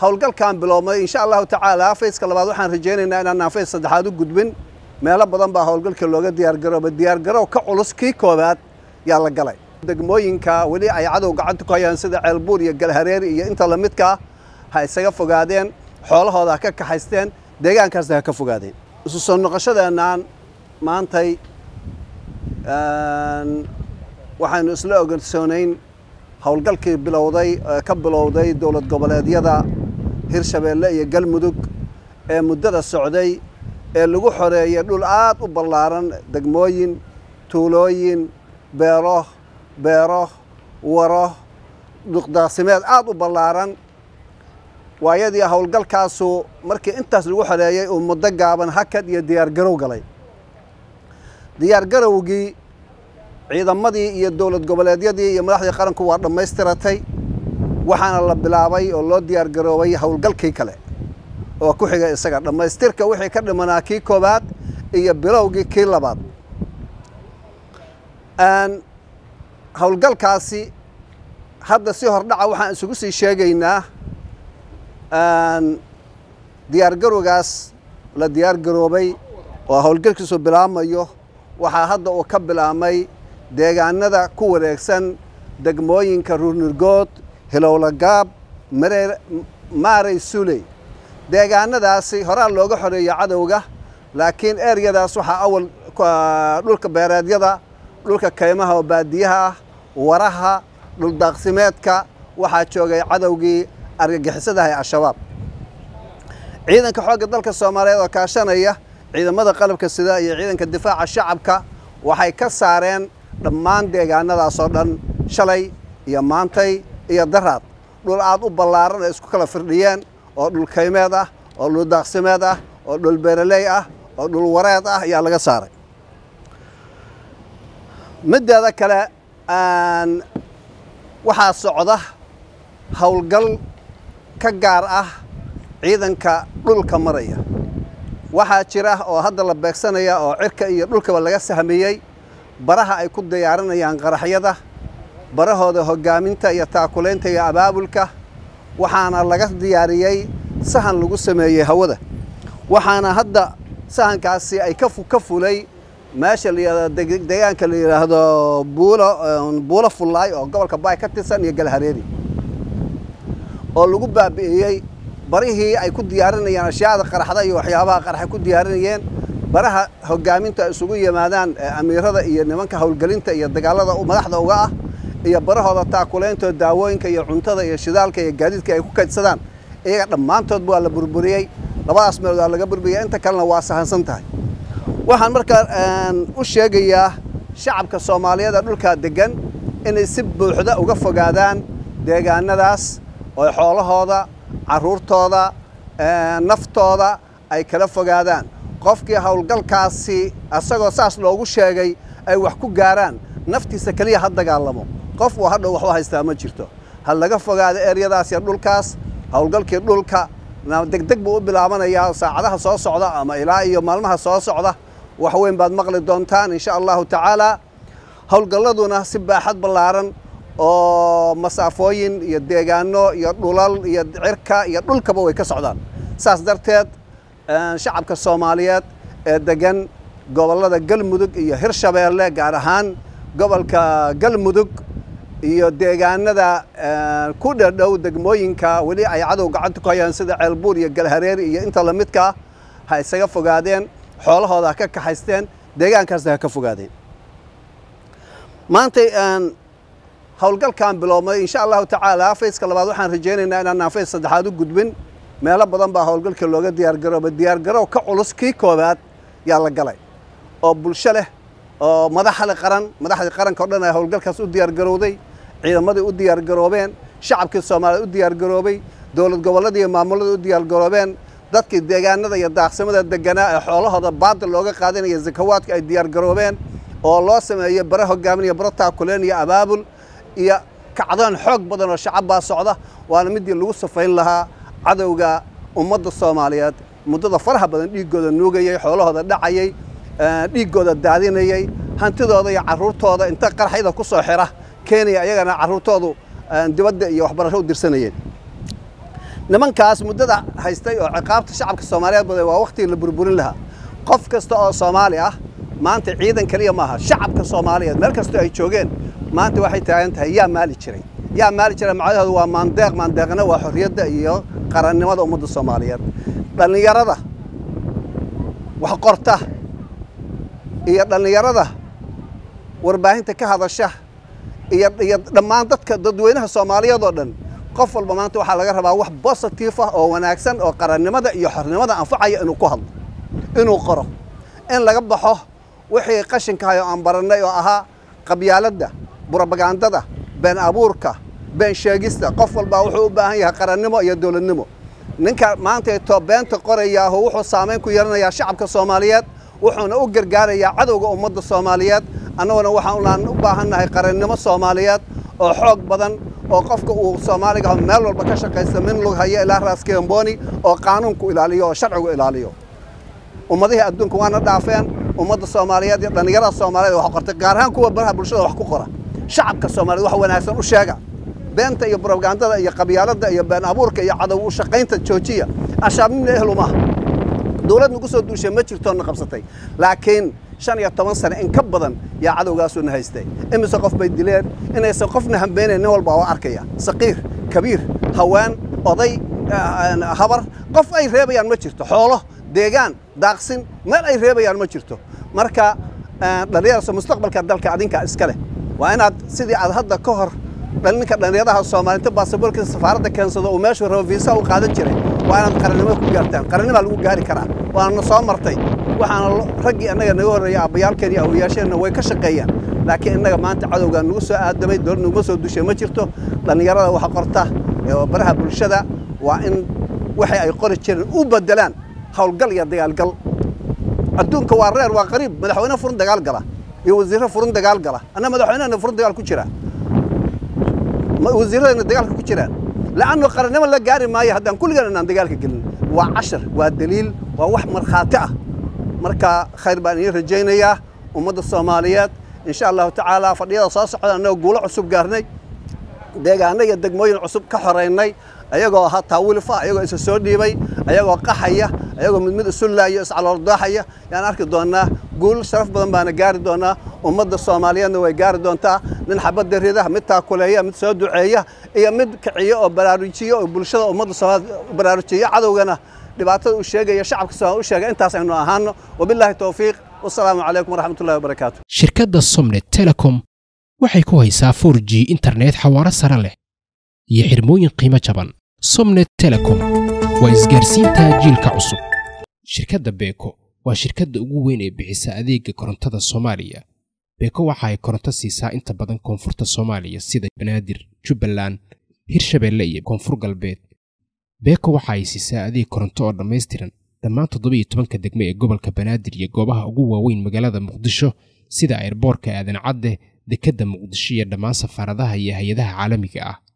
howlgalkan biloobmay insha allahu tacaala fayska labaad waxaan rajaynaynaa inaanaan fays saddexaad u gudbin meelo badan baa howlgalka looga diyaargarooba diyaargarow ka culus kii koowaad yaa la galay degmooyinka weli ay cadow gacanta ku hayaan sida ceelbuur iyo galhareeri iyo inta lamidkaa ha isaga fogaadeen xoolahooda ha ka kaxaysteen deegaankaasna ha ka fogaadeen isu soo noqoshadeenaan maantay waxaynu isla ogansoonayn howlgalkii bilowday ka bilowday dowlad goboleedyada hirshabeelle iyo galmudug ee muddada socday ee lagu xoreeyay dhul aad u ballaaran degmooyin tuulooyin beero beero waro duqdaaqsimeed aad u ballaaran waayadii howlgalkaasu markii intaas lagu xoreeyey uu muddo gaaban hakad iyo diyaargarow galay diyaargarowgii ciidamadii iyo dowlad goboleedyadii iyo madaxdii qaranku waa dhammaystiratay waxaana la bilaabay oo loo diyaargaroobay howlgalkii kale oo ku xiga isaga dhammaystirka wixii ka dhimanaa kii koowaad iyo bilowgii kii labaad howlgalkaasi hadda si hordhaca waxaan isugu sii sheegaynaa diyaargarowgaas la diyaargaroobay oo howlgalkiisu bilaabmayo waxaa hadda uu ka bilaabmay deegaanada ku wareegsan degmooyinka ruurnurgood hilowlagaab maarey suley deegaanadaasi horaa looga xoreeyo cadowga laakiin eryadaas waxaa awal dhulka beereedyada dhulka kaymaha oo baadiyaha ah waraha dhuldaaqsimeedka waxaa joogay cadowgii argagixisadaha ee al-shabaab ciidanka xoogga dalka soomaaliyeed oo kaashanaya ciidamada qalabka sida iyo ciidanka difaaca shacabka waxay ka saareen dhammaan deegaanadaas oo dhan shalay iyo maantay iyo daraad dhul aad u ballaaran ay isku kala firdhiyeen oo dhul kaymeed ah oo dhul daaqsimeed ah oo dhul beeraley ah oo dhul wareed ah ayaa laga saaray middeeda kale waxaa socda howlgal ka gaar ah ciidanka dhulka maraya waxaa jira oo hadda la beegsanaya oo cirka iyo dhulkaba laga sahmiyey baraha ay ku diyaarinayaan qaraxyada barahooda hoggaaminta iyo taakulaynta iyo abaabulka waxaana laga diyaariyey sahan lagu sameeyey hawada waxaana hadda sahankaasi ay ka fulay meesha deegaanka la yidhaahdo buulo buulo fullaay oo gobolka baay ka tirsan iyo galhareeri oo lagu baabi'iyey barihii ay ku diyaarinayeen ashyaada qaraxda iyo waxyaabaha qaraxay ku diyaarinayeen baraha hoggaaminta ay isugu yimaadaan amiirada iyo nimanka howlgelinta iyo dagaalada madaxda uga ah iyo barahooda taakulaynto daawooyinka iyo cuntada iyo shidaalka iyo gaadiidka ay ku kaydsadaan iyaga dhammaantoodba waa la burburiyey labadaas meelood waa laga burburiyey inta kalena waa sahansan tahay waxaan markaa u sheegayaa shacabka soomaaliyeed ee dhulkaa deggan inay si buuxda uga fogaadaan deegaanadaas oo xoolahooda carruurtooda naftooda ay kala fogaadaan qofkii howlgalkaasi asagoo saas loogu sheegay ay wax ku gaaraan naftiisa keliya ha dagaalamo qof uu hadhow waxba haystaa ma jirto ha laga fogaado eryadaas iyo dhulkaas howlgalkii dhulka degdeg buu u bilaabanayaa saacadaha soo socda ama ilaa iyo maalmaha soo socda wax weyn baad maqli doontaan insha allahu tacaalaa howlgalladuna si baaxad ballaaran oo masaafooyin iyo deegaano iyo dhulal iyo cirka iyo dhulkaba way ka socdaan saas darteed shacabka soomaaliyeed ee degan gobollada galmudug iyo hirshabeelle gaar ahaan gobolka galmudug iyo deegaanada ku dhadhow degmooyinka weli ay cadow gacanta ku hayaan sida ceelbuur iyo galhareeri iyo inta lamidkaa ha isaga fogaadeen xoolahooda ha ka kaxaysteen deegaankaasna ha ka fogaadeen maantay howlgalkan biloobmay insha allahu tacaala fayska labaad waxaan rajaynaynaa inaanaan fays saddexaad u gudbin meelo badan baa howlgalka looga diyaargarooba diyaargarow ka culus kii koowaad yaa la galay oo bulsho leh oo madaxle qaran madaxdii qaranka o dhan ay howlgalkaas u diyaargarowday ciidamadii u diyaargaroobeen shacabkii soomaaliya u diyaargaroobay dowlad gobolladii iyo maamulladii u diyaargaroobeen dadkii deegaanada iyo daaqsimada deganaa ee xoolahooda baadil looga qaadanaya zakawaadka ay diyaargaroobeen oo loo sameeyey bare hogaamin iyo bare taakuleen iyo abaabul iyo kacdoon xoog badan oo shacab baa socda waana midii lagu safayn lahaa cadowga ummadda soomaaliyeed muddada faraha badan dhiiggooda nuugayey xoolahooda dhacayey dhiiggooda daadinayey hantidooda iyo carruurtooda inta qarxayda ku soo xira keenaya iyagana carruurtoodu dibadda iyo waxbarasho u dirsanayeen nimankaas muddada haystay oo ciqaabta shacabka soomaaliyeed baday waa wakhtigii la burburin lahaa qof kasta oo soomaali ah maanta ciidan keliya maaha shacabka soomaaliyeed meel kastoo ay joogeen maanta waxay taagan tahay yaa maali jiray yaa maali jiray macnahoodu waa maandeeq maandeeqna waa xorriyadda iyo qarannimada ummadda soomaaliyeed dhallinyarada wax qorta iyo dhallinyarada warbaahinta ka hadasha iyo iyo dhammaan dadka dadweynaha soomaaliyeed oo dhan qof walba maanta waxaa laga rabaa wax bositif ah oo wanaagsan oo qarannimada iyo xornimada anfacaya inuu ku hadlo inuu qoro in laga baxo wixii qashinkahay oo aan barannay oo ahaa qabyaaladda brobagandada been abuurka been sheegista qof walbaa wuxuu u baahan yahay qarannimo iyo dowladnimo ninka maanta too beenta qorayaahu wuxuu saamayn ku yeelanayaa shacabka soomaaliyeed wuxuuna u gargaarayaa cadowga ummadda soomaaliyeed annaguna waxaan u baahannahay qarannimo soomaaliyeed oo xoog badan oo qofka uu soomaaliga meel walba ka shaqaysta min lug haya ilaa raaskamboni oo qaanuunku ilaaliyo oo sharcigu ilaaliyo ummadihii adduunka waana dhaafeen ummadda soomaaliyeed iyo dhallinyarada soomaaliyeed wax qortay gaar ahaan kuwa baraha bulshada wax ku qora shacabka soomaaliyeed wax wanaagsan u sheega beenta iyo brobagandada iyo qabyaaladda iyo been abuurka iyo cadow u shaqaynta joojiya ashaabnimna ehlu maaha dowlad nagu soo duushay ma jirtoona qabsatay laakiin shan iyo toban sane in ka badan yaa cadowgaasuuna haystay imise qof bay dileen inaysan qofna hambeynayn nin walba oo arkaya saqiir kabiir haween oday habar qof ay reebayaan ma jirto xoolo deegaan daaqsin meel ay reebayaan ma jirto marka dhallinyarasa mustaqbalka dalka adinkaa iska leh waa inaad sidii aad hadda ka hor ninka dhallinyaraha soomaalinta baasaboorka safaaradda keensado uu meeshuu rabo viisa u qaadan jiray waa inaad qarannimo ku gaartaan qarannimaa lagu gaari karaa waana soo martay waxaana raggii annaga naga horreeyay aabbayaalkeen iyo awoyaasheenna way ka shaqeeyaan laakiin innaga maanta cadowgaa nagu soo aadamay dowlad naguma soo dushay ma jirto dhallinyarada wax qorta ee baraha bulshada waa in waxay ay qori jireen u beddelaan howlgal iyo dagaalgal adduunka waa reer waa qariib madaxweyne furin dagaal gala iyo wasiirro furin dagaal gala anna madaxweynehana furin dagaal ku jira wasiirradana dagaalka ku jiraan la'annu qarannimo la gaari maayo haddaan kulligan inaan dagaalka gelin waa cashar waa daliil waa wax markhaati ah marka khayr baan idiin rajaynayaa ummadda soomaaliyeed insha allahu tacaala fadhiyada soo socda annagoo guulo cusub gaarnay deegaano iyo degmooyin cusub ka xoraynay ayagoo ahaa taawilfa ayagoo isa soo dhiibay ayagoo qaxaya ayagoo mid mid isu laayo iscaloordaaxaya yaan arki doonnaa guul sharaf badan baana gaari doonnaa ummadda soomaaliyeedna way gaari doontaa nin xabadda rida mid taakuleeya mid soo duceeya iyo mid kiciyo oo baraarujiyo oo bulshada ummadda soomaaliyeed baraarujiyo cadowgana dhibaatada u sheegaya shacabka soomaaliya u sheega intaas aynu ahaano wabilaahi towfiiq wasalaamu calaykum waraxmatullahi wabarakaatu shirkadda somnet telecom waxay ku haysaa 4 g internet xawaaro sare leh iyo xirmooyin qiimo jaban somnet telecom waa isgaarsiinta jiilka cusub shirkadda beeko waa shirkadda ugu weyn ee bixisa adeega korontada soomaaliya beeko waxa ay koronto siisaa inta badan koonfurta soomaaliya sida banaadir jubbaland hirshabeelle iyo koonfur galbeed beeko waxa ay siisaa adeeg koronto oo dhammaystiran dhammaan toddobiiyo tobanka degme ee gobolka banaadir iyo goobaha ugu waaweyn magaalada muqdisho sida airboorka aadan cadde dekedda muqdisho iyo dhammaan safaaradaha iyo hay-adaha caalamiga ah